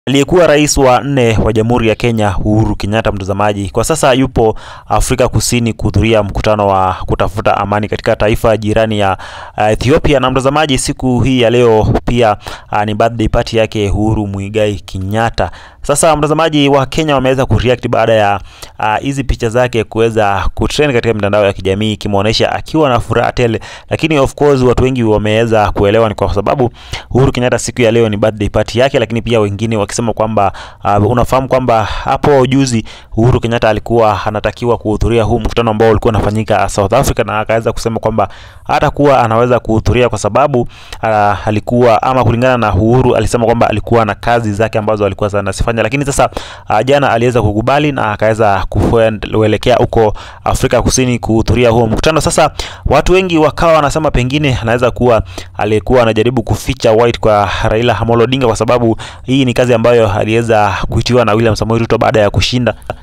Aliyekuwa rais wa nne wa Jamhuri ya Kenya Uhuru Kenyatta, mtazamaji, kwa sasa yupo Afrika Kusini kuhudhuria mkutano wa kutafuta amani katika taifa jirani ya uh, Ethiopia. Na mtazamaji, siku hii ya leo pia uh, ni birthday party yake Uhuru Muigai Kenyatta. Sasa mtazamaji, wa Kenya wameweza kureact baada ya hizi uh, picha zake kuweza kutrend katika mitandao ya kijamii ikimwonyesha akiwa na furaha tele, lakini of course watu wengi wameweza kuelewa ni kwa sababu Uhuru Kenyatta siku ya leo ni birthday party yake, lakini pia wengine wakisema kwamba uh, unafahamu kwamba hapo juzi Uhuru Kenyatta alikuwa anatakiwa kuhudhuria huu mkutano ambao ulikuwa unafanyika South Africa, na akaweza kusema kwamba hatakuwa anaweza kuhudhuria kwa sababu uh, alikuwa ama, kulingana na Uhuru alisema kwamba alikuwa na kazi zake ambazo alikuwa anazifanya, lakini sasa uh, jana aliweza kukubali na akaweza kuelekea huko Afrika Kusini kuhudhuria huo mkutano. Sasa watu wengi wakawa wanasema pengine anaweza kuwa alikuwa anajaribu kuficha white kwa Raila Amolo Odinga kwa sababu hii ni kazi ambayo aliweza kuitiwa na William Samoei Ruto baada ya kushinda